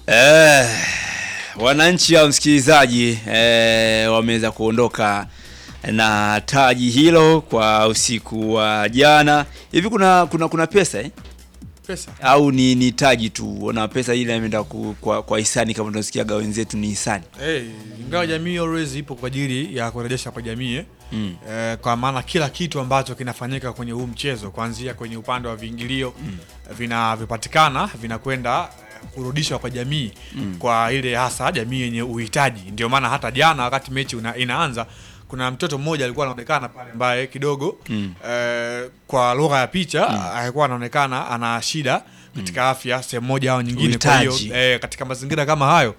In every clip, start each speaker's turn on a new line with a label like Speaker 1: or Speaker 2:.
Speaker 1: Eh, wananchi au msikilizaji eh, wameweza kuondoka na taji hilo kwa usiku wa jana. Hivi kuna kuna kuna pesa eh?
Speaker 2: Pesa.
Speaker 1: au ni, ni taji tu na pesa ile imeenda ku- kwa, kwa hisani kama tunasikiaga wenzetu ni hisani
Speaker 2: Hey, ingawa jamii always ipo kwa ajili ya kurejesha kwa jamii eh.
Speaker 1: mm.
Speaker 2: Eh, kwa maana kila kitu ambacho kinafanyika kwenye huu mchezo kuanzia kwenye upande wa viingilio vinavyopatikana vinakwenda eh, kurudishwa kwa jamii kwa ile hasa jamii yenye uhitaji. Ndio maana hata jana wakati mechi una, inaanza kuna mtoto mmoja alikuwa anaonekana pale ambaye kidogo
Speaker 1: Mm.
Speaker 2: eh, kwa lugha ya picha alikuwa anaonekana ana shida katika afya sehemu moja au nyingine. Kwa hiyo
Speaker 1: Uhitaji.
Speaker 2: eh, katika mazingira kama hayo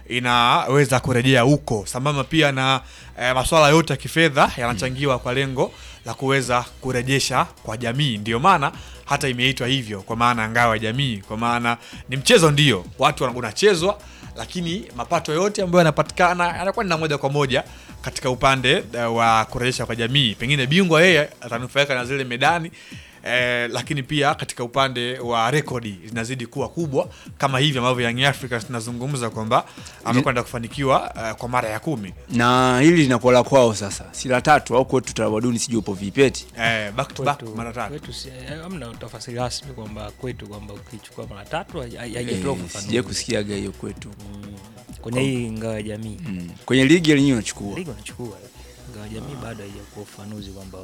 Speaker 2: inaweza kurejea huko sambamba pia na eh, masuala yote ya kifedha yanachangiwa kwa lengo la kuweza kurejesha kwa jamii. Ndio maana hata imeitwa hivyo, kwa maana ngao ya jamii, kwa maana ni mchezo, ndio watu wana- unachezwa, lakini mapato yote ambayo yanapatikana yanakuwa ni na moja kwa moja katika upande eh, wa kurejesha kwa jamii. Pengine bingwa yeye atanufaika na zile medani Eh, lakini pia katika upande wa rekodi zinazidi kuwa kubwa kama hivi ambavyo Young Africans tunazungumza kwamba amekwenda kufanikiwa eh, kwa mara ya kumi
Speaker 1: na hili linakuwa la kwao sasa, si la tatu au kwetu tamaduni, sijui upo vipeti
Speaker 2: eh, back to back
Speaker 3: Kwetu-
Speaker 2: mara tatu.
Speaker 3: kwetu si- eh, hamna tafasiri rasmi kwamba kwetu kwamba ukichukua mara tatu hai- hai- haijatoa
Speaker 1: eh,
Speaker 3: ufafanuzi.
Speaker 1: sijai kusikiaga hiyo kwetu
Speaker 3: Mm. kwenye hii ngao ya jamii
Speaker 1: mm. kwenye ligi yenyewe unachukua
Speaker 3: ligi wanachukua ngao ya jamii bado haijakuwa ufafanuzi kwamba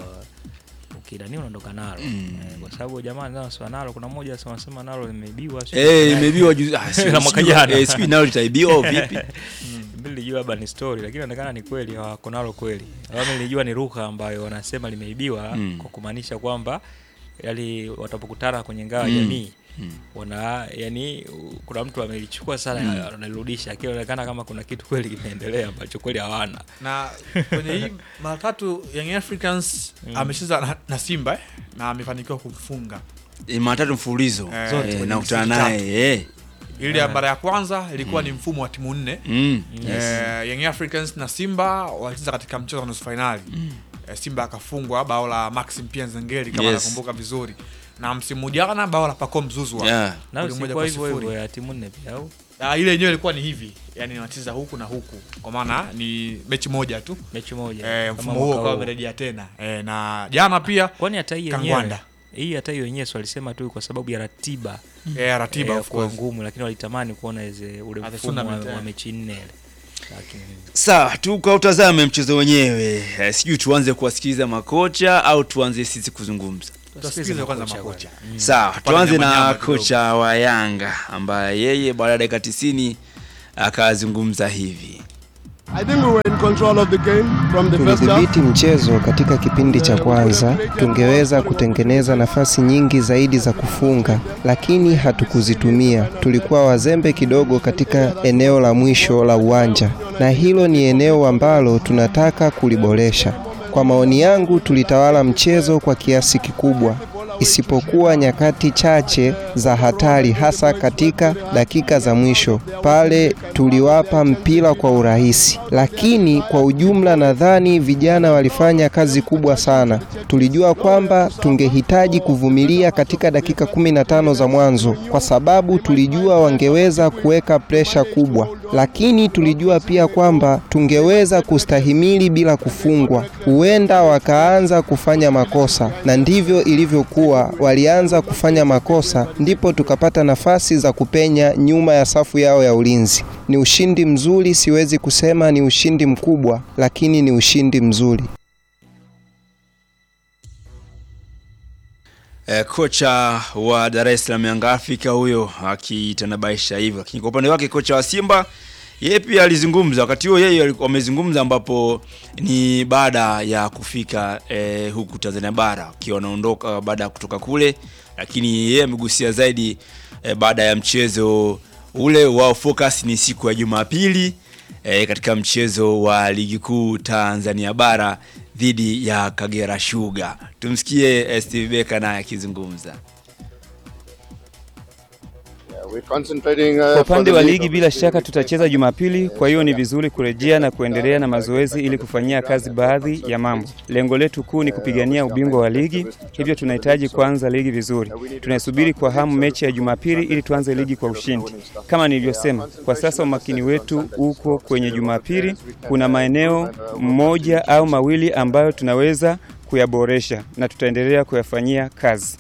Speaker 3: ukidani unaondoka nalo
Speaker 1: Mm.
Speaker 3: eh, kwa sababu jamaa nasema nalo kuna mmoja asema sema nalo limeibiwa sio?
Speaker 1: Eh, imebiwa juzi ah, sio-
Speaker 3: La mwaka
Speaker 1: sijui-
Speaker 3: jana.
Speaker 1: eh, sijui nalo litaibiwa au vipi
Speaker 3: Mimi nilijua labda ni story lakini inaonekana ni kweli hawako nalo kweli. Mimi nilijua ni lugha ambayo wanasema limeibiwa
Speaker 1: Mm.
Speaker 3: kwa kumaanisha kwamba yali watapokutana kwenye ngao ya
Speaker 1: Mm.
Speaker 3: jamii
Speaker 1: Mm.
Speaker 3: wana yani u- kuna mtu amelichukua sana analirudisha akionekana kama kuna kitu kweli kimeendelea ambacho kweli hawana.
Speaker 2: Na kwenye hii mara tatu Young Africans amecheza na, na Simba eh, na amefanikiwa kumfunga.
Speaker 1: Eh, mara tatu mfululizo
Speaker 2: Eh,
Speaker 1: eh,
Speaker 2: kwenye
Speaker 1: nakutana
Speaker 2: msimu
Speaker 1: naye eh.
Speaker 2: Ile ya mara ya kwanza ilikuwa ni mfumo wa timu nne
Speaker 1: mm.
Speaker 2: Eh, Young Africans na Simba walicheza katika mchezo wa nusu fainali eh, Simba akafungwa bao la Maxim Pia Nzengeli kama
Speaker 1: Yes.
Speaker 2: nakumbuka vizuri, na msimu jana bao la Pacome Zuzwa
Speaker 1: yeah.
Speaker 3: Na
Speaker 2: Goli moja
Speaker 3: sikuwa
Speaker 2: kwa
Speaker 3: hivyo
Speaker 2: sifuri.
Speaker 3: hivyo ya timu nne pia au
Speaker 2: Ah, ile yenyewe ilikuwa ni hivi, yani wanacheza huku na huku, kwa maana ni mechi moja tu
Speaker 3: mechi moja.
Speaker 2: eh,
Speaker 3: kama
Speaker 2: mfumo
Speaker 3: mwaka
Speaker 2: huo ukawa
Speaker 3: huu.
Speaker 2: umerejea tena eh, na jana pia
Speaker 3: Kwani hata hii yenyewe
Speaker 2: Kangwanda
Speaker 3: hii hata hiyo yenyewe si walisema tu kwa sababu ya ratiba
Speaker 2: eh, ratiba
Speaker 3: eh,
Speaker 2: of
Speaker 3: kuwa
Speaker 2: course
Speaker 3: ngumu, lakini walitamani kuona ize ule
Speaker 2: Ah, the
Speaker 3: mfumo wa,
Speaker 2: tournament,
Speaker 3: wa
Speaker 2: eh.
Speaker 3: mechi nne ile. Lakini
Speaker 1: Sawa, tukautazame mchezo wenyewe eh, sijui tuanze kuwasikiliza makocha au tuanze sisi kuzungumza.
Speaker 2: Tusikilize kwanza makocha.
Speaker 3: Mm.
Speaker 1: Sawa,
Speaker 2: Tupate
Speaker 1: tuanze
Speaker 2: nyama
Speaker 1: na
Speaker 2: nyama kidogo.
Speaker 1: kocha wa Yanga ambaye yeye baada ya dakika 90 akazungumza hivi.
Speaker 4: I think we were in control of the game from the first half.
Speaker 5: Tulidhibiti mchezo katika kipindi cha kwanza, tungeweza kutengeneza nafasi nyingi zaidi za kufunga, lakini hatukuzitumia. Tulikuwa wazembe kidogo katika eneo la mwisho la uwanja, na hilo ni eneo ambalo tunataka kuliboresha. Kwa maoni yangu, tulitawala mchezo kwa kiasi kikubwa, isipokuwa nyakati chache za hatari, hasa katika dakika za mwisho pale tuliwapa mpira kwa urahisi. Lakini kwa ujumla, nadhani vijana walifanya kazi kubwa sana. Tulijua kwamba tungehitaji kuvumilia katika dakika 15 za mwanzo, kwa sababu tulijua wangeweza kuweka presha kubwa, lakini tulijua pia kwamba tungeweza kustahimili bila kufungwa. Huenda wakaanza kufanya makosa, na ndivyo ilivyokuwa. Walianza kufanya makosa, ndipo tukapata nafasi za kupenya nyuma ya safu yao ya ulinzi. Ni ushindi mzuri, siwezi kusema ni ushindi mkubwa, lakini ni ushindi mzuri.
Speaker 1: Eh, kocha wa Dar es Salaam Yanga Afrika huyo akitanabaisha hivyo, lakini kwa upande wake kocha wa Simba yeye pia alizungumza. Wakati huo yeye alikuwa amezungumza, ambapo ni baada ya kufika eh, huku Tanzania bara akiwa anaondoka baada ya kutoka kule, lakini yeye amegusia zaidi eh, baada ya mchezo ule wao, focus ni siku ya Jumapili eh, katika mchezo wa ligi kuu Tanzania bara dhidi ya Kagera Sugar. Tumsikie eh, Steve Beka naye akizungumza.
Speaker 4: We're concentrating, uh,
Speaker 6: Kwa
Speaker 4: for
Speaker 6: upande
Speaker 4: the
Speaker 6: wa
Speaker 4: league,
Speaker 6: ligi bila
Speaker 4: obviously,
Speaker 6: shaka
Speaker 4: we
Speaker 6: tutacheza Jumapili, kwa hiyo ni vizuri kurejea na kuendelea na mazoezi ili kufanyia kazi baadhi ya mambo. Lengo letu kuu ni kupigania ubingwa wa ligi, hivyo tunahitaji kuanza ligi vizuri. Tunaisubiri kwa hamu mechi ya Jumapili ili tuanze ligi kwa ushindi. Kama nilivyosema, kwa sasa umakini wetu uko kwenye Jumapili. Kuna maeneo moja au mawili ambayo tunaweza kuyaboresha na tutaendelea kuyafanyia kazi.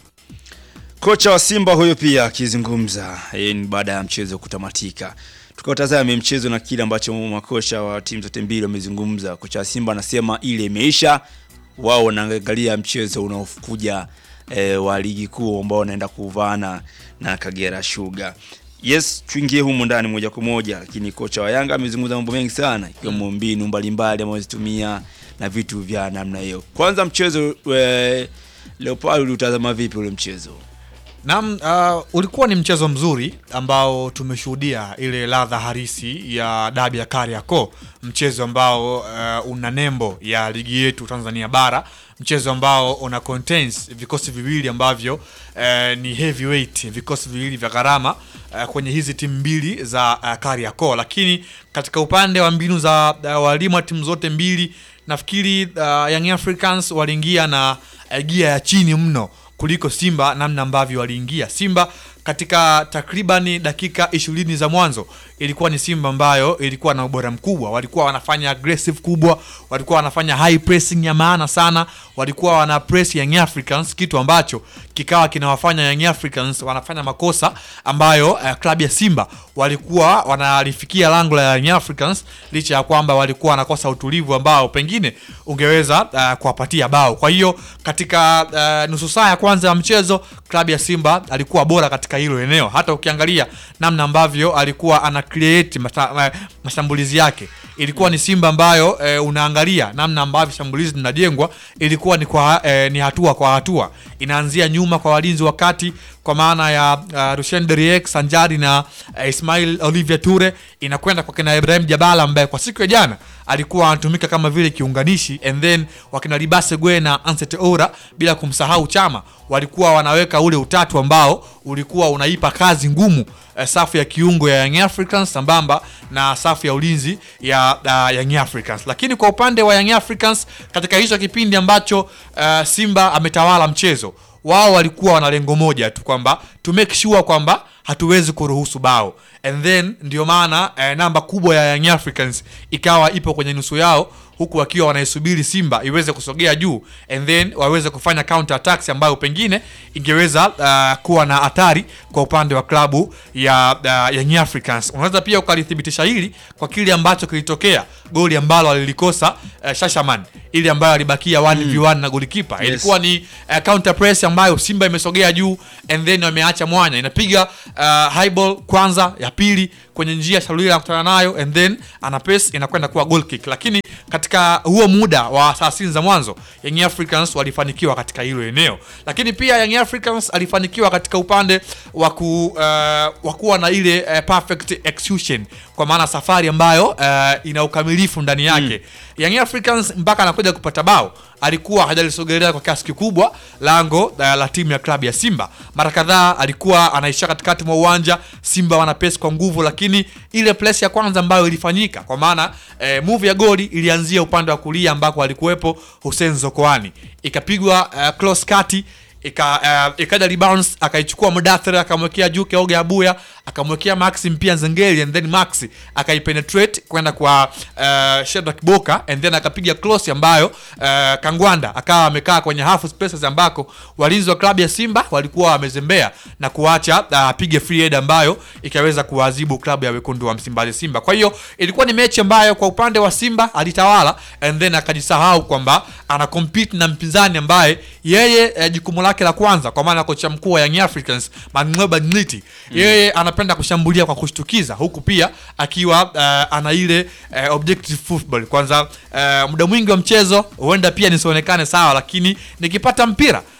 Speaker 1: Kocha wa Simba huyo pia akizungumza eh, ni baada ya mchezo kutamatika. Tukautazame mchezo na kile ambacho makocha wa timu zote mbili wamezungumza. Kocha wa Simba anasema ile imeisha, wao wanaangalia mchezo unaokuja eh, wa ligi kuu ambao wanaenda kuvana na Kagera Sugar. Yes, tuingie humu ndani moja kwa moja, lakini kocha wa Yanga amezungumza mambo mengi sana ikiwemo mbinu mbalimbali anazozitumia na vitu vya namna hiyo. Kwanza mchezo eh, Leopard uliutazama vipi ule mchezo?
Speaker 2: Naam, uh, ulikuwa ni mchezo mzuri ambao tumeshuhudia ile ladha harisi ya dabi ya Kariakoo, mchezo ambao uh, una nembo ya ligi yetu Tanzania bara, mchezo ambao una contains vikosi viwili ambavyo uh, ni heavyweight, vikosi viwili vya gharama uh, kwenye hizi timu mbili za uh, Kariakoo, lakini katika upande wa mbinu za uh, walimu wa timu zote mbili nafikiri uh, Young Africans waliingia na uh, gia ya chini mno kuliko Simba namna ambavyo waliingia. Simba katika takribani dakika ishirini za mwanzo ilikuwa ni Simba ambayo ilikuwa na ubora mkubwa, walikuwa wanafanya aggressive kubwa, walikuwa wanafanya high pressing ya maana sana, walikuwa wana press Young Africans, kitu ambacho kikawa kinawafanya Young Africans wanafanya makosa ambayo uh, klabu ya Simba walikuwa wanalifikia lango la Young Africans, licha ya kwamba walikuwa wanakosa utulivu ambao pengine ungeweza uh, kuwapatia bao. Kwa hiyo katika uh, nusu saa ya kwanza ya mchezo klabu ya Simba alikuwa bora katika hilo eneo. Hata ukiangalia namna ambavyo alikuwa ana create mata, ma, mashambulizi yake ilikuwa ni Simba ambayo e, unaangalia namna ambavyo shambulizi linajengwa ilikuwa ni kwa e, ni hatua kwa hatua, inaanzia nyuma kwa walinzi wa kati kwa maana ya uh, Rushen Deriek sanjari na uh, Ismail Olivier Ture inakwenda kwa kina Ibrahim Jabala ambaye kwa siku ya jana alikuwa anatumika kama vile kiunganishi, and then wakina Libase Gwe na Anset Ora bila kumsahau Chama walikuwa wanaweka ule utatu ambao ulikuwa unaipa kazi ngumu uh, safu ya kiungo ya Young Africans sambamba na safu ya ulinzi ya uh, Young Africans. Lakini kwa upande wa Young Africans katika hicho kipindi ambacho uh, Simba ametawala mchezo wao walikuwa wana lengo moja tu kwamba to make sure kwamba hatuwezi kuruhusu bao and then ndio maana eh, namba kubwa ya Young Africans ikawa ipo kwenye nusu yao huku wakiwa wanaisubiri Simba iweze kusogea juu and then waweze kufanya counter attacks ambayo pengine ingeweza uh, kuwa na hatari kwa upande wa klabu ya uh, Young Africans. Unaweza pia ukalithibitisha hili kwa kile ambacho kilitokea, goli ambalo alilikosa uh, Shashaman, ili ambayo alibakia 1v1 na golikipa
Speaker 1: Yes.
Speaker 2: ilikuwa ni uh, counter press ambayo Simba imesogea juu and then wameacha mwanya, inapiga uh, high ball kwanza, ya pili kwenye njia Shalulila anakutana nayo and then ana pass inakwenda kuwa goal kick, lakini katika huo muda wa saa sitini za mwanzo Young Africans walifanikiwa katika hilo eneo, lakini pia Young Africans alifanikiwa katika upande wa ku uh, wa kuwa na ile uh, perfect execution, kwa maana safari ambayo uh, ina ukamilifu ndani yake Young Africans mpaka anakuja kupata bao alikuwa hajalisogelea kwa kiasi kikubwa lango uh, la timu ya klabu ya Simba. Mara kadhaa alikuwa anaisha katikati mwa uwanja, Simba wana pesi kwa nguvu, lakini ile press ya kwanza ambayo ilifanyika kwa maana eh, move ya goli ilianzia upande wa kulia ambako alikuwepo Hussein Zokoani, ikapigwa uh, close kati ika uh, ikaja rebounds akaichukua Mudathir akamwekea juu Keoge Abuya akamwekea Maxi mpia Zengeli and then Maxi akaipenetrate kwenda kwa uh, Shedrack Boka and then akapiga close ambayo uh, Kangwanda akawa amekaa kwenye half spaces ambako walinzi wa klabu ya Simba walikuwa wamezembea na kuacha uh, apige free head ambayo ikaweza kuwaadhibu klabu ya wekundu wa Msimbazi Simba. Kwa hiyo ilikuwa ni mechi ambayo kwa upande wa Simba alitawala and then akajisahau kwamba ana compete na mpinzani ambaye yeye eh, jukumu lake la kwanza kwa maana kocha mkuu wa Young Africans Mang'oba Ngliti yeye anapenda kushambulia kwa kushtukiza huku pia akiwa uh, ana ile uh, objective football kwanza uh, muda mwingi wa mchezo huenda pia nisionekane sawa lakini nikipata mpira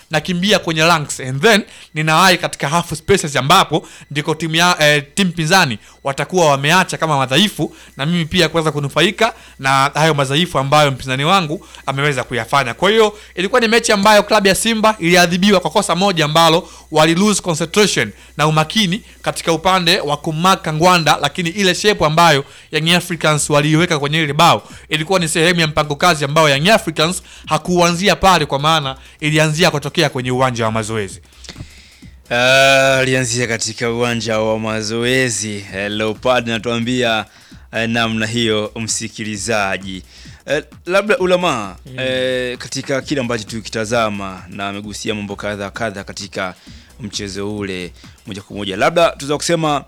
Speaker 2: nakimbia kwenye ranks and then ninawahi katika half spaces ambapo ndiko timu ya eh, timu pinzani watakuwa wameacha kama madhaifu na mimi pia kuweza kunufaika na hayo madhaifu ambayo mpinzani wangu ameweza kuyafanya. Kwa hiyo ilikuwa ni mechi ambayo klabu ya Simba iliadhibiwa kwa kosa moja ambalo wali lose concentration na umakini katika upande wa kumaka Ngwanda, lakini ile shape ambayo Young Africans waliiweka kwenye ile bao ilikuwa ni sehemu ya mpango kazi ambayo Young Africans hakuanzia pale, kwa maana ilianzia kutokea kwenye uwanja wa mazoezi.
Speaker 1: Ah, alianzia katika uwanja wa mazoezi eh, Leopard natuambia eh, namna hiyo msikilizaji eh, labda ulama eh, katika kile ambacho tukitazama na amegusia mambo kadha kadha katika mchezo ule moja kwa moja labda tunaweza kusema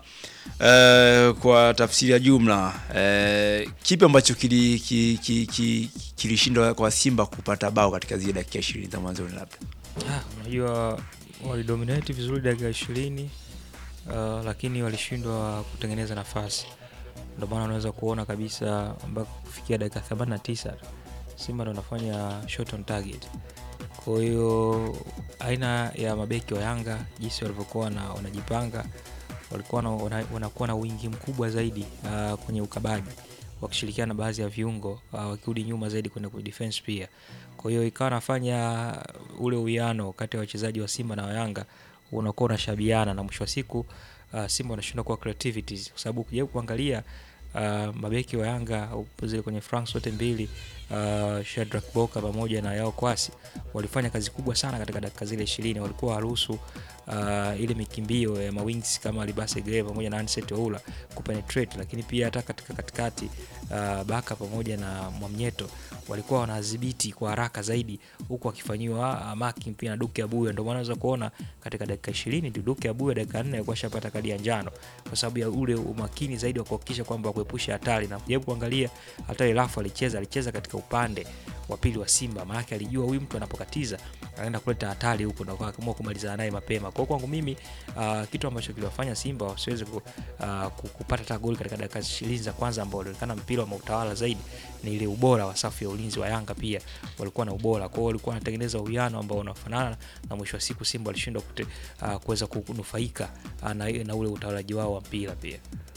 Speaker 1: eh, kwa tafsiri ya jumla eh, kipi ambacho kilishindwa ki, ki, ki, kilishindwa kwa Simba kupata bao katika zile dakika 20 za mwanzoni labda
Speaker 3: Ah, unajua walidominate vizuri dakika ishirini uh, lakini walishindwa kutengeneza nafasi. Ndio maana unaweza kuona kabisa mpaka kufikia dakika 89 Simba ndo anafanya shot on target. Kwa hiyo aina ya mabeki wa Yanga jinsi walivyokuwa na wanajipanga walikuwa na, wana, wanakuwa na wingi mkubwa zaidi uh, kwenye ukabaji wakishirikiana na baadhi ya viungo uh, wakirudi nyuma zaidi kwenda kwenye defense pia. Kwa hiyo ikawa nafanya ule uwiano kati ya wachezaji wa Simba na wa Yanga unakuwa unashabiana na mwisho wa siku uh, Simba wanashindwa kuwa creativities kwa sababu ukijaribu kuangalia uh, mabeki wa Yanga upo zile kwenye franks zote mbili uh, Shadrack Boka pamoja na Yao Kwasi walifanya kazi kubwa sana katika dakika zile ishirini. Walikuwa waruhusu uh, ile mikimbio ya mawings kama Libase Gray pamoja na Anset Oula kupenetrate, lakini pia hata katika katikati uh, Baka pamoja na Mwamnyeto walikuwa wanadhibiti kwa haraka zaidi, huku wakifanyiwa uh, marking pia na Duke Abuya. Ndio maana unaweza kuona katika dakika 20 Duke Abuya dakika 4 alikuwa shapata kadi ya njano kwa sababu ya ule umakini zaidi wa kuhakikisha kwamba kuepusha hatari, na kujaribu kuangalia hata ile rafu alicheza alicheza katika upande wa pili wa Simba, maana alijua huyu mtu anapokatiza anaenda kuleta hatari huko, na akaamua kumalizana naye mapema. Kwa kwangu mimi uh, kitu ambacho kiliwafanya Simba wasiweze ku, uh, kupata hata goli katika dakika 20 za kwanza ambao ulionekana mpira wa utawala zaidi ni ile ubora wa safu ya ulinzi wa Yanga, pia walikuwa na ubora. Kwa hiyo walikuwa wanatengeneza uwiano ambao unafanana, na mwisho wa siku Simba walishindwa uh, kuweza kunufaika uh, na, na ule utawalaji wao wa mpira pia.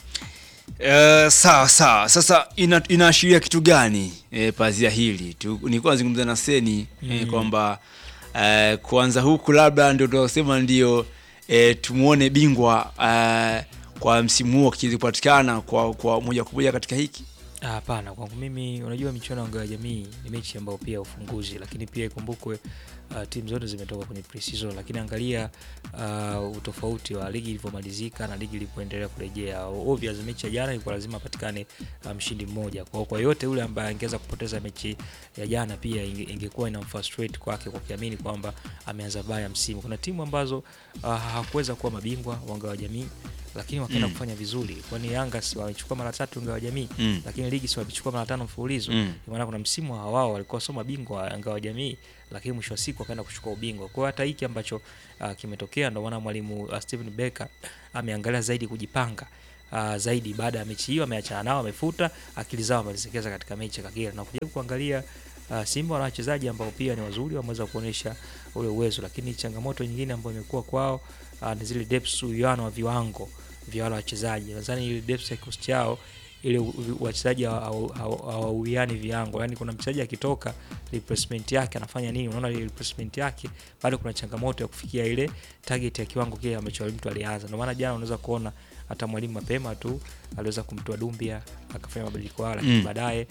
Speaker 1: Uh, sawa sawa. Sasa ina, inaashiria kitu gani e, pazia hili tu, nilikuwa nazungumza na Seni mm. e, kwamba uh, kuanza huku labda ndio tunasema ndio e, tumuone bingwa uh, kwa msimu huu akiweza kupatikana kwa, kwa moja kwa moja katika hiki
Speaker 3: Hapana, kwangu mimi, unajua michuano ya ngao ya jamii ni mechi ambayo pia ufunguzi, lakini pia ikumbukwe uh, timu zote zimetoka kwenye pre-season, lakini angalia uh, utofauti wa ligi ilivyomalizika na ligi ilipoendelea kurejea. Obvious, mechi ya jana ilikuwa lazima apatikane mshindi um, mmoja. Kwa kwa yote yule ambaye angeweza kupoteza mechi ya jana pia inge, ingekuwa ina frustrate kwake kwa kiamini kwamba ameanza baya msimu. Kuna timu ambazo uh, hawakuweza kuwa mabingwa wa ngao ya jamii lakini wakaenda mm. kufanya vizuri, kwani Yanga si wamechukua mara tatu ngao ya jamii mm. lakini ligi si wamechukua mara tano mfululizo mm. maana kuna msimu wao walikuwa sio mabingwa wa ngao ya jamii, lakini mwisho wa siku wakaenda kuchukua ubingwa. Kwa hiyo hata hiki ambacho uh, kimetokea, ndio maana mwalimu uh, Steven Becker ameangalia zaidi kujipanga Uh, zaidi baada ya mechi hiyo ameachana nao, amefuta akili zao, amezielekeza katika mechi ya Kagera na kujaribu kuangalia uh, Simba wana wachezaji ambao pia ni wazuri, wameweza kuonyesha ule uwezo, lakini changamoto nyingine ambayo imekuwa kwao uh, ni zile depths, uwiano wa viwango vya wale wachezaji. Nadhani ile depth ya kikosi chao ile wachezaji hawauiani viwango, yani kuna mchezaji akitoka replacement yake anafanya nini? Unaona ile replacement yake bado kuna changamoto ya kufikia ile target ya kiwango kile ambacho mtu alianza. Ndio maana jana unaweza kuona hata mwalimu mapema tu aliweza kumtoa Dumbia akafanya mabadiliko hayo, lakini mm. baadaye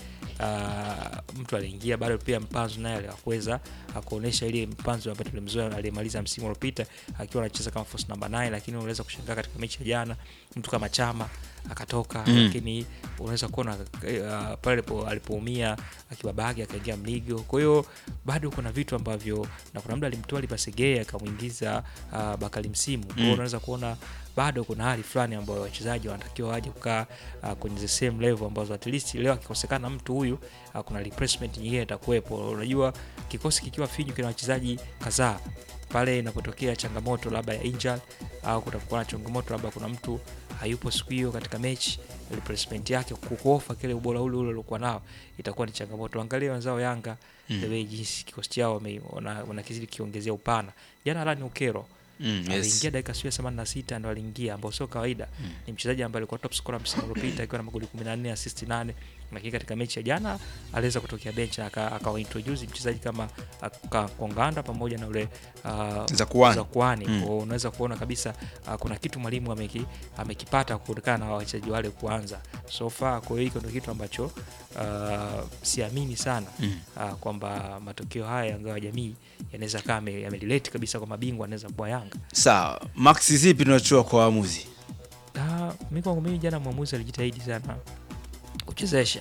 Speaker 3: uh, mtu aliingia bado pia Mpanzu naye aliweza akuonesha ile Mpanzu ambaye tulimzoea aliyemaliza msimu uliopita akiwa anacheza kama false number 9, lakini unaweza kushangaa katika mechi ya jana mtu kama Chama akatoka mm. lakini unaweza kuona uh, pale alipoumia akibabage akaingia Mligo. Kwa hiyo bado kuna vitu ambavyo na kuna muda alimtoa Lipasegea akamwingiza uh, Bakari Msimu. Kwa hiyo mm. unaweza kuona bado kuna hali fulani ambayo wachezaji wanatakiwa waje kukaa uh, kwenye the same level ambazo at least leo akikosekana mtu huyu uh, kuna replacement nyingine itakuwepo. Unajua kikosi kikiwa finyu kina wachezaji kadhaa pale inapotokea changamoto labda ya injury au kutakuwa na changamoto labda kuna mtu hayupo siku hiyo katika mechi replacement yake kukofa kile ubora ule ule uliokuwa nao itakuwa ni changamoto angalia wenzao Yanga
Speaker 1: Mm.
Speaker 3: the way jinsi kikosi chao wame- wana- wanakizidi kiongezea upana jana Alani Ukero
Speaker 1: Mm,
Speaker 3: aliingia
Speaker 1: yes.
Speaker 3: dakika sio 86 ndo aliingia ambao sio kawaida ni mchezaji ambaye alikuwa top scorer msimu uliopita akiwa na magoli 14 assist 8 lakini katika mechi ya jana aliweza kutokea bench na aka- akawa introduce mchezaji kama aka- Konganda pamoja na ule uh,
Speaker 1: Zakuani.
Speaker 3: Zakuani
Speaker 1: Mm.
Speaker 3: Kwa unaweza kuona kabisa uh, kuna kitu mwalimu ameki, amekipata kutokana na wachezaji wale kuanza so far kwa hiyo hiko ndio kitu ambacho uh, siamini sana
Speaker 1: Mm.
Speaker 3: uh, kwamba matokeo haya ya ngao ya jamii yanaweza kaa yame- yamerelate kabisa kwa mabingwa anaweza kuwa Yanga
Speaker 1: Sawa, max zipi tunatoa kwa waamuzi?
Speaker 3: Ah, mi kwangu mimi jana mwamuzi alijitahidi sana kuchezesha,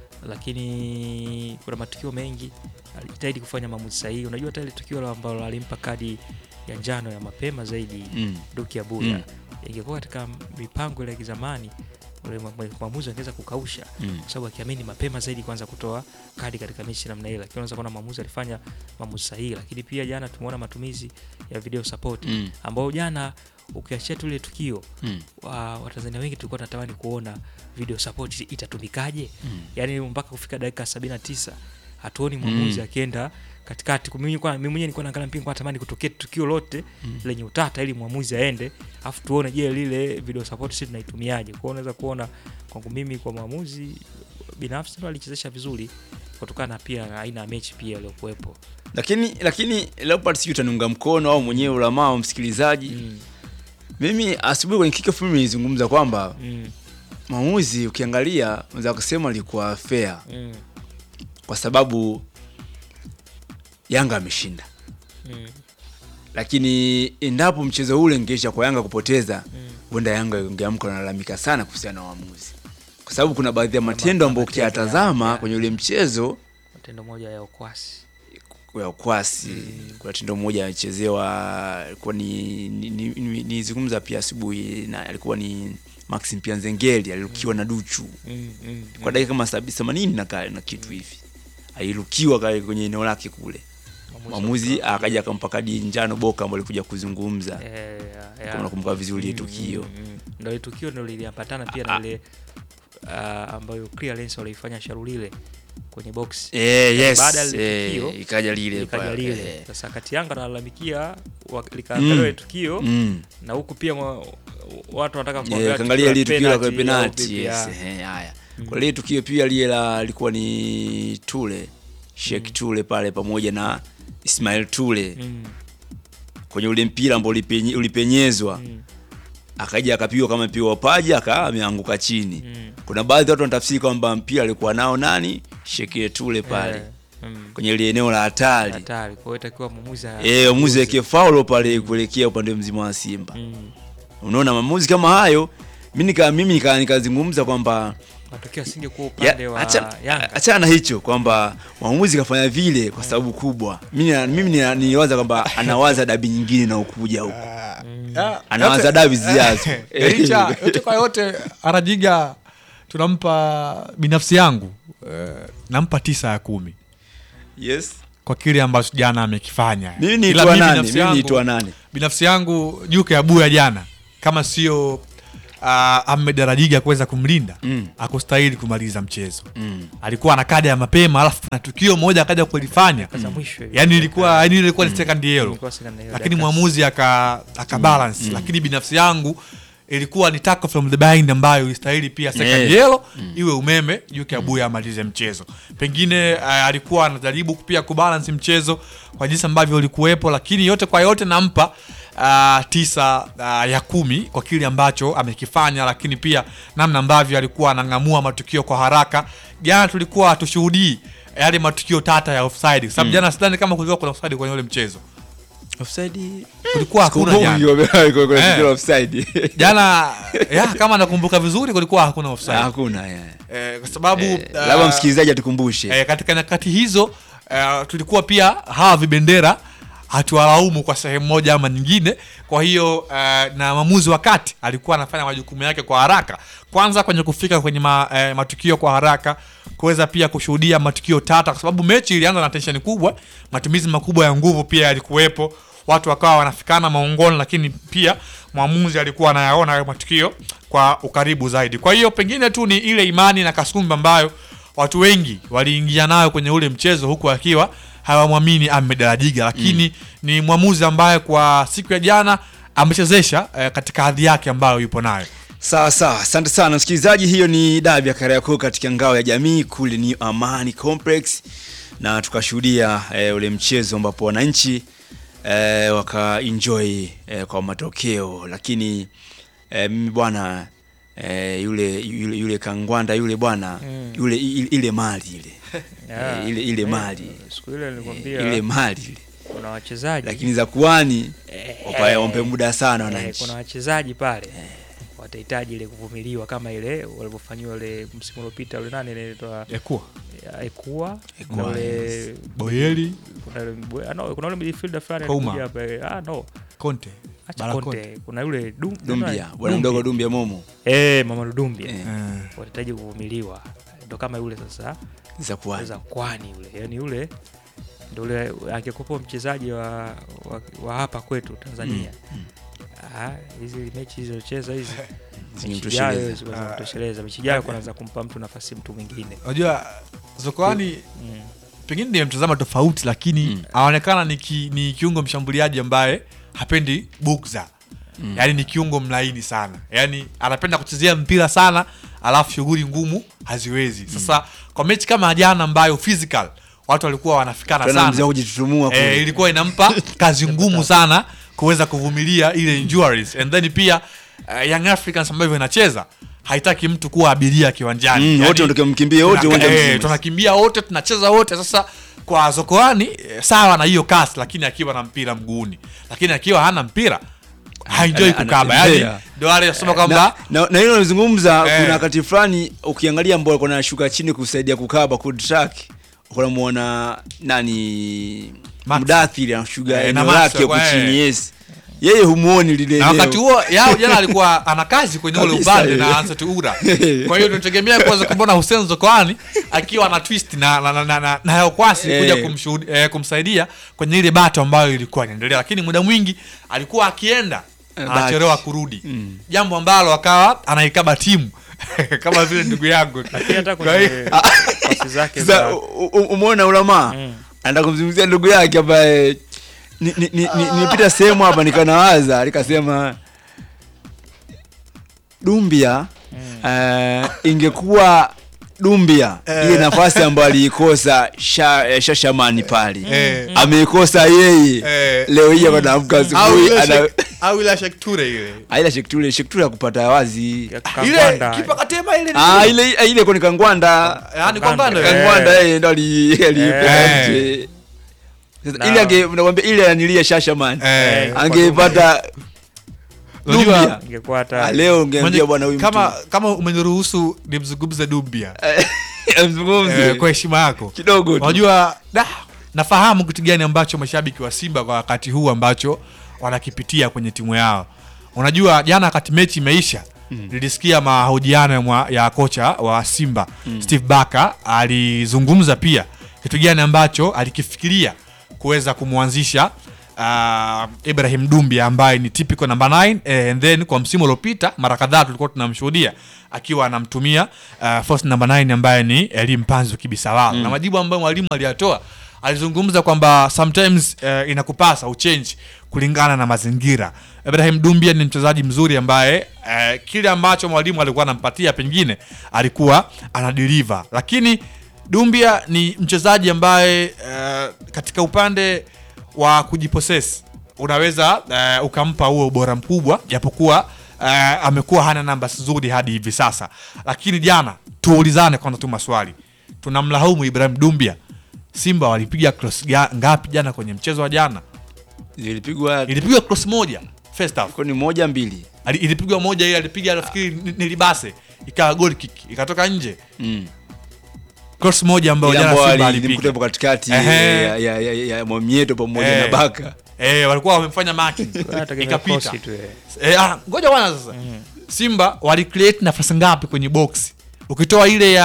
Speaker 3: lakini kuna matukio mengi alijitahidi kufanya maamuzi sahihi. Unajua hata ile tukio la ambalo alimpa kadi ya njano ya mapema zaidi
Speaker 1: Mm.
Speaker 3: Duki Abuya
Speaker 1: Mm.
Speaker 3: ingekuwa katika mipango ile ya kizamani ule mwa- mwa- mwamuzi angeweza kukausha
Speaker 1: Mm.
Speaker 3: kwa sababu akiamini mapema zaidi kwanza kutoa kadi katika mechi namna ile, lakini unaweza kuona mwamuzi alifanya maamuzi sahihi. Lakini pia jana tumeona matumizi ya video support
Speaker 1: Mm.
Speaker 3: ambao jana ukiachia tu ile tukio
Speaker 1: Mm.
Speaker 3: wa- Watanzania wengi tulikuwa tunatamani kuona video support itatumikaje,
Speaker 1: Mm.
Speaker 3: yaani mpaka kufika dakika 79 hatuoni mwamuzi
Speaker 1: Mm. akienda
Speaker 3: akienda katikati. Mimi nilikuwa- mimi mwenyewe nilikuwa naangalia mpira, nilikuwa natamani kutokea tukio lote lenye utata ili mwamuzi aende, afu tuone je, lile video support sisi tunaitumiaje. Kwa hiyo unaweza kuona kwangu mimi, kwa mwamuzi binafsi ndo alichezesha vizuri kutokana na pia na aina ya mechi pia iliyokuwepo.
Speaker 1: Lakini lakini Leopard sijui utaniunga mkono au mwenyewe ulamaa wa msikilizaji.
Speaker 3: Mm,
Speaker 1: Mimi asubuhi kwenye kickoff mimi nilizungumza kwamba
Speaker 3: mm,
Speaker 1: maamuzi ukiangalia unaweza kusema alikuwa fair
Speaker 3: mm,
Speaker 1: kwa sababu Yanga ameshinda.
Speaker 3: mm,
Speaker 1: Lakini endapo mchezo ule ungeisha kwa Yanga kupoteza,
Speaker 3: mm.
Speaker 1: huenda Yanga ingeamka nalalamika sana kuhusiana na waamuzi, kwa sababu kuna baadhi ya matendo ambayo
Speaker 3: matendo ya-
Speaker 1: ukiyatazama
Speaker 3: ya-
Speaker 1: kwenye ule mchezo
Speaker 3: Matendo moja ya ukwasi
Speaker 1: ya ukwasi kuna tendo moja alichezewa, alikuwa ni nizungumza ni, ni, nilizungumza pia asubuhi, na alikuwa ni Maxim Pianzengeli alirukiwa na Duchu
Speaker 3: mm, mm,
Speaker 1: kwa dakika kama sabi- themanini na, ka- na kitu hivi, alirukiwa ka- kwenye eneo lake kule, mwamuzi akaja akampa kadi njano Boka ambaye alikuja kuzungumza
Speaker 3: Eh, ya- ya.
Speaker 1: kama nakumbuka vizuri ile
Speaker 3: Mm,
Speaker 1: tukio.
Speaker 3: mm, mm. Ndio ile tukio ndio liliambatana pia na ile ah, ambayo clearance waliifanya Sharulile kwenye box
Speaker 1: Eh, yes,
Speaker 3: baada ya lile
Speaker 1: eh,
Speaker 3: tukio,
Speaker 1: ikaja lile
Speaker 3: ikaja
Speaker 1: pale,
Speaker 3: lile
Speaker 1: eh.
Speaker 3: sasa, kati Yanga analalamikia wa- likaangalia ile tukio
Speaker 1: Mm.
Speaker 3: na huku pia mwa- watu wanataka
Speaker 1: Eh,
Speaker 3: kuangalia
Speaker 1: kaangalia ile tukio la kwa
Speaker 3: penalty au
Speaker 1: penalty
Speaker 3: vipi,
Speaker 1: yes.
Speaker 3: ya.
Speaker 1: eh, haya kwa lile tukio pia lile la alikuwa ni Tule Sheikh Tule pale pamoja na Ismail Tule
Speaker 3: Mm,
Speaker 1: kwenye ule mpira ambao ulipenye, ulipenyezwa
Speaker 3: mm,
Speaker 1: akaja akapigwa kama mpira wa paja aka ameanguka chini
Speaker 3: mm.
Speaker 1: kuna baadhi ya watu wanatafsiri kwamba mpira alikuwa nao nani Sheikh Tule pale
Speaker 3: Eh, mm.
Speaker 1: kwenye ile eneo la hatari
Speaker 3: hatari. Kwa hiyo itakiwa mwamuzi a-
Speaker 1: eh mwamuzi weke faulo pale kuelekea upande mzima wa Simba
Speaker 3: Mm.
Speaker 1: unaona maamuzi kama hayo mimi nika mimi nika nikazungumza kwamba
Speaker 3: matokeo asingekuwa
Speaker 1: Ya,
Speaker 3: upande wa
Speaker 1: acha-
Speaker 3: Yanga
Speaker 1: achana na hicho kwamba mwamuzi kafanya vile kwa sababu kubwa. Mimi na- mimi nina- niliwaza kwamba anawaza dabi nyingine na ukuja huko, anawaza dabi zijazo.
Speaker 2: Licha yote kwa yote, Arajiga tunampa binafsi yangu eh, nampa tisa ya kumi
Speaker 1: Yes.
Speaker 2: kwa kile ambacho jana amekifanya.
Speaker 1: Mimi ni
Speaker 2: Ila
Speaker 1: itwa
Speaker 2: mimi
Speaker 1: nani?
Speaker 2: binafsi
Speaker 1: Mimi ni
Speaker 2: yangu-
Speaker 1: itwa nani?
Speaker 2: binafsi yangu Juke Abuya jana kama sio uh, Ahmed Arajiga kuweza kumlinda
Speaker 1: Mm.
Speaker 2: akustahili kumaliza mchezo.
Speaker 1: Mm.
Speaker 2: Alikuwa na kada ya mapema, alafu na tukio moja akaja kulifanya,
Speaker 3: za mwisho hivi.
Speaker 2: yani ilikuwa yani ilikuwa ni second yellow
Speaker 3: Ilikuwa second yellow,
Speaker 2: lakini
Speaker 3: dakika
Speaker 2: mwamuzi aka, aka balance lakini binafsi yangu ilikuwa ni tackle from the behind ambayo ilistahili pia second
Speaker 1: Yeah.
Speaker 2: yellow iwe umeme Juke Abuya amalize mchezo. Pengine uh, alikuwa anajaribu pia kubalance mchezo kwa jinsi ambavyo ulikuwepo, lakini yote kwa yote nampa uh, tisa uh, ya kumi kwa kile ambacho amekifanya, lakini pia namna ambavyo alikuwa anang'amua matukio kwa haraka. Jana tulikuwa hatushuhudii yale matukio tata ya offside, kwa sababu jana sidhani kama kulikuwa kuna offside kwenye ule mchezo,
Speaker 1: Offside.
Speaker 2: kulikuwa hakuna jana.
Speaker 1: Sikumbuki kwa- kwa- kwa
Speaker 2: Eh.
Speaker 1: tukio la offside.
Speaker 2: jana ya, kama nakumbuka vizuri kulikuwa hakuna offside
Speaker 1: Hakuna. yeah.
Speaker 2: eh, kwa sababu
Speaker 1: Eh,
Speaker 2: uh,
Speaker 1: Labda msikilizaji atukumbushe.
Speaker 2: eh, katika nyakati hizo uh, tulikuwa pia hawa vibendera hatuwalaumu kwa sehemu moja ama nyingine. Kwa hiyo uh, na mwamuzi wa kati alikuwa anafanya majukumu yake kwa haraka, kwanza kwenye kufika kwenye ma, eh, matukio kwa haraka, kuweza pia kushuhudia matukio tata, kwa sababu mechi ilianza na tensheni kubwa, matumizi makubwa ya nguvu pia yalikuwepo watu wakawa wanafikana maongoni, lakini pia mwamuzi alikuwa anayaona hayo matukio kwa ukaribu zaidi. Kwa hiyo pengine tu ni ile imani na kasumba ambayo watu wengi waliingia nayo kwenye ule mchezo huku akiwa hawamwamini Ahmed Alajiga, lakini ni mwamuzi ambaye kwa siku ya jana amechezesha eh, katika hadhi yake ambayo yupo nayo.
Speaker 1: Sawa sawa, asante sana msikilizaji. Hiyo ni dabi ya Kariakoo katika ngao ya jamii kule ni Amani Complex, na tukashuhudia eh, ule mchezo ambapo wananchi eh, wakaenjoy eh, kwa matokeo, lakini eh, mimi bwana eh, yule, yule yule Kangwanda yule bwana yule ile, ile mali ile
Speaker 3: Yeah.
Speaker 1: eh, ile ile
Speaker 3: Eh,
Speaker 1: mali
Speaker 3: siku ile nilikwambia
Speaker 1: ile mali ile,
Speaker 3: kuna wachezaji
Speaker 1: lakini za kuani
Speaker 3: Eh,
Speaker 1: wapa- wampe muda sana
Speaker 3: eh,
Speaker 1: wananchi.
Speaker 3: kuna wachezaji pale watahitaji ile kuvumiliwa kama ile walivyofanyiwa ile msimu uliopita ule nani inaitwa
Speaker 2: Ekuwa
Speaker 3: Ekua
Speaker 1: Ekua,
Speaker 3: na ule
Speaker 2: Boyeli
Speaker 3: kuna ule mbo- ah, no, kuna ule midfielder fulani
Speaker 2: Kouma.
Speaker 3: alikuja hapa eh, ah no
Speaker 2: Conte
Speaker 3: acha
Speaker 2: Bala
Speaker 3: Conte kuna yule Dum-
Speaker 1: Dumbia, bwana
Speaker 3: Dumbia.
Speaker 1: mdogo Dumbia Momo
Speaker 3: eh mama Dumbia
Speaker 1: Eh.
Speaker 2: Eh.
Speaker 3: watahitaji kuvumiliwa ndo kama yule sasa
Speaker 1: za kuani
Speaker 3: za kwani yule yani yule ndo ule angekuwa mchezaji wa, wa, wa hapa kwetu Tanzania Ah, hizi mechi hizocheza hizi mechi
Speaker 1: Zimemtosheleza.
Speaker 3: ijayo zinamtosheleza mechi ijayo kuanza kumpa mtu nafasi mtu mwingine
Speaker 2: Unajua Zokoani
Speaker 3: mm.
Speaker 2: pengine nimemtazama tofauti, lakini anaonekana ni, ki, ni kiungo mshambuliaji ambaye hapendi bukza mm. Yaani ni kiungo mlaini sana, yaani anapenda kuchezea mpira sana, alafu shughuli ngumu haziwezi. Sasa kwa mechi kama jana ambayo physical watu walikuwa wanafikana
Speaker 1: tena mzee
Speaker 2: sana
Speaker 1: kujitutumua
Speaker 2: e,
Speaker 1: kule.
Speaker 2: ilikuwa inampa kazi ngumu sana kuweza kuvumilia ile injuries and then pia uh, Young Africans ambavyo inacheza haitaki mtu kuwa abiria kiwanjani
Speaker 1: Mm,
Speaker 2: Yaani,
Speaker 1: wote ndio mkimbie wote
Speaker 2: tunaka-
Speaker 1: uwanja
Speaker 2: eh,
Speaker 1: mzima.
Speaker 2: tunakimbia wote tunacheza wote sasa kwa zokoani eh, sawa na hiyo kasi lakini akiwa na mpira mguuni lakini akiwa hana mpira haenjoi
Speaker 1: Ana-
Speaker 2: kukaba yani
Speaker 1: anatembea.
Speaker 2: ndio wale nasema kwamba
Speaker 1: na, na, na hilo nalizungumza
Speaker 2: Eh.
Speaker 1: kuna wakati fulani ukiangalia ambao alikuwa anashuka chini kusaidia kukaba good track unamuona nani
Speaker 2: Max.
Speaker 1: Mudathiri anashuga
Speaker 2: Eh, na
Speaker 1: eneo
Speaker 2: Max
Speaker 1: lake huko
Speaker 2: alikuwa,
Speaker 1: chini
Speaker 2: eh.
Speaker 1: yes yeye humuoni lile
Speaker 2: na
Speaker 1: eneo.
Speaker 2: wakati huo yao jana alikuwa ana kazi kwenye ule
Speaker 1: Kabisa,
Speaker 2: upande
Speaker 1: eh.
Speaker 2: na Ansat Ura. Kwa hiyo tunategemea kuweza kumwona Hussein Zokoani akiwa na twist na na, na, na, na, na Yao Kwasi
Speaker 1: Eh.
Speaker 2: kuja kumshuhudi, eh, kumsaidia kwenye ile bato ambayo ilikuwa inaendelea, lakini muda mwingi alikuwa akienda
Speaker 1: Eh,
Speaker 2: anachelewa
Speaker 1: baki.
Speaker 2: kurudi, jambo ambalo akawa anaikaba timu kama vile ndugu yangu
Speaker 3: lakini hata
Speaker 2: Kwa hiyo-
Speaker 3: kwenye pasi zake
Speaker 1: Sasa
Speaker 3: za
Speaker 1: u- u- umeona ulamaa
Speaker 3: Mm.
Speaker 1: anaenda kumzungumzia ndugu yake ambaye ni- ni- ni- ni- nilipita sehemu hapa nikanawaza nikasema Dumbia eh, ingekuwa Dumbia ile nafasi ambayo aliikosa sha, eh, Shashamani pale
Speaker 2: Eh.
Speaker 1: ameikosa yeye
Speaker 2: Eh.
Speaker 1: leo hii hapa naamka
Speaker 2: au
Speaker 1: asubuhi
Speaker 2: ile
Speaker 1: ana
Speaker 2: Shek- au ile Shekture ile
Speaker 1: aila Shektule Shektule ya kupata wazi
Speaker 3: ya
Speaker 2: ile
Speaker 3: Kangwanda.
Speaker 2: kipa katema ile
Speaker 1: ah ile ile kwa ni Kangwanda
Speaker 2: yani kwa ngando
Speaker 3: Eh.
Speaker 1: Kangwanda yeye ndo ali alipenda
Speaker 2: Eh.
Speaker 1: nje Sasa
Speaker 3: Na-
Speaker 1: ile ange nakwambia ile anilia Shashamani
Speaker 2: Eh.
Speaker 1: angepata
Speaker 2: Unajua-
Speaker 1: Dumbia
Speaker 3: ingekuwa
Speaker 1: Ah,
Speaker 3: hata
Speaker 1: leo ungeambia bwana huyu
Speaker 2: kama
Speaker 1: mtu
Speaker 2: kama umeniruhusu nimzungumze Dumbia
Speaker 1: mzungumze
Speaker 2: eh, kwa heshima yako
Speaker 1: kidogo tu.
Speaker 2: unajua da, nafahamu kitu gani ambacho mashabiki wa Simba kwa wakati huu ambacho wanakipitia kwenye timu yao. Unajua jana wakati mechi imeisha nilisikia mahojiano ya, mwa- ya kocha wa Simba Steve Barker alizungumza pia kitu gani ambacho alikifikiria kuweza kumwanzisha uh, Ibrahim Dumbia ambaye ni typical number 9 eh, and then kwa msimu uliopita mara kadhaa tulikuwa tunamshuhudia akiwa anamtumia uh, first number 9 ambaye ni Elie Mpanzu Kibisawala na majibu ambayo mwalimu aliyatoa alizungumza kwamba sometimes uh, inakupasa uchange kulingana na mazingira. Ibrahim Dumbia ni mchezaji mzuri ambaye uh, kile ambacho mwalimu alikuwa anampatia pengine alikuwa anadeliver, lakini Dumbia ni mchezaji ambaye uh, katika upande wa kujiposesi unaweza uh, ukampa huo ubora mkubwa japokuwa uh, amekuwa hana namba nzuri hadi hivi sasa, lakini jana tuulizane kwanza tu maswali, tunamlaumu Ibrahim Dumbia. Simba walipiga cross ga- ngapi jana kwenye mchezo wa jana?
Speaker 1: zilipigwa
Speaker 2: Ilipigwa cross moja first half,
Speaker 1: kwa ni moja mbili
Speaker 2: Ali- ilipigwa moja ile alipiga nafikiri ni- ni Libase ikawa goal kick ikatoka nje,
Speaker 1: mm.
Speaker 2: cross moja ambayo
Speaker 1: Ile
Speaker 2: jana
Speaker 1: ambayo
Speaker 2: Simba
Speaker 1: alimkuta
Speaker 2: alipiga
Speaker 1: hapo katikati
Speaker 2: Ehe.
Speaker 1: ya, ya, ya, ya Mwamieto pamoja
Speaker 2: Eh.
Speaker 1: na Baka
Speaker 2: eh, walikuwa wamefanya marking
Speaker 3: Anategemea
Speaker 2: ikapita.
Speaker 3: kosi tu, eh.
Speaker 2: Eh, ah, ngoja bwana sasa. Simba wali create nafasi ngapi kwenye box? Ukitoa ile ya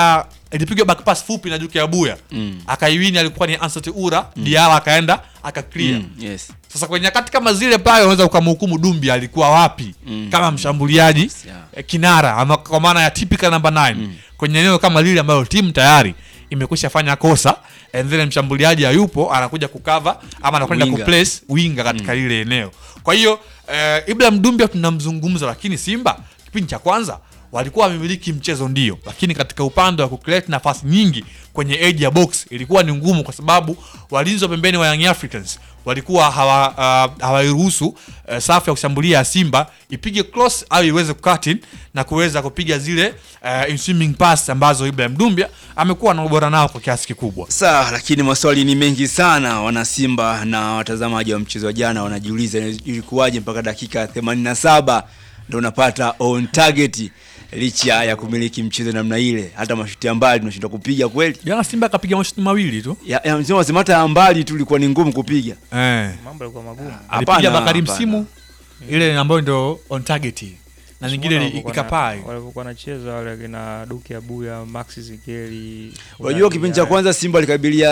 Speaker 2: ilipigwa back pass fupi na Duke Abuya
Speaker 1: Mm.
Speaker 2: akaiwini, alikuwa ni Ansat Ura Diala akaenda akaclear
Speaker 1: Mm, yes.
Speaker 2: sasa kwenye nyakati kama zile pale unaweza ukamhukumu Dumbi alikuwa wapi
Speaker 1: Mm.
Speaker 2: kama mshambuliaji
Speaker 1: Yeah.
Speaker 2: eh, kinara ama kwa maana ya typical number 9 kwenye eneo kama lile ambalo timu tayari imekwisha fanya kosa and then mshambuliaji hayupo anakuja kukava ama anakwenda
Speaker 1: Winga.
Speaker 2: kuplace winga katika lile eneo kwa hiyo eh, Ibrahim Dumbia tunamzungumza lakini Simba kipindi cha kwanza walikuwa wamemiliki mchezo ndio lakini katika upande wa kucreate nafasi nyingi kwenye edge ya box ilikuwa ni ngumu kwa sababu walinzi wa pembeni wa Young Africans walikuwa hawa uh, hawairuhusu uh, safu ya kushambulia ya Simba ipige cross au iweze kucut in na kuweza kupiga zile uh, swimming pass ambazo Ibrahim Dumbia amekuwa na ubora nao kwa kiasi kikubwa.
Speaker 1: Sawa, lakini maswali ni mengi sana. Wanasimba na watazamaji wa mchezo wa jana wanajiuliza ilikuwaje mpaka dakika 87 ndo unapata on target licha ya kumiliki mchezo namna ile, hata mashuti ya mbali tunashindwa kupiga kweli.
Speaker 2: Jana Simba akapiga mashuti mawili tu
Speaker 1: Ya, ya msema wasema hata ya mbali tu ilikuwa ni ngumu kupiga.
Speaker 2: eh.
Speaker 3: mambo yalikuwa magumu
Speaker 2: alipiga
Speaker 1: Hapana,
Speaker 2: Bakari
Speaker 1: hapana.
Speaker 2: Msimu ile ambayo ndio on target na nyingine ni
Speaker 3: Walivyokuwa na-
Speaker 2: ikapai.
Speaker 3: walivyokuwa nacheza wale akina Duke Abuya Max Zikeli
Speaker 1: Unajua kipindi cha kwanza Simba alikabilia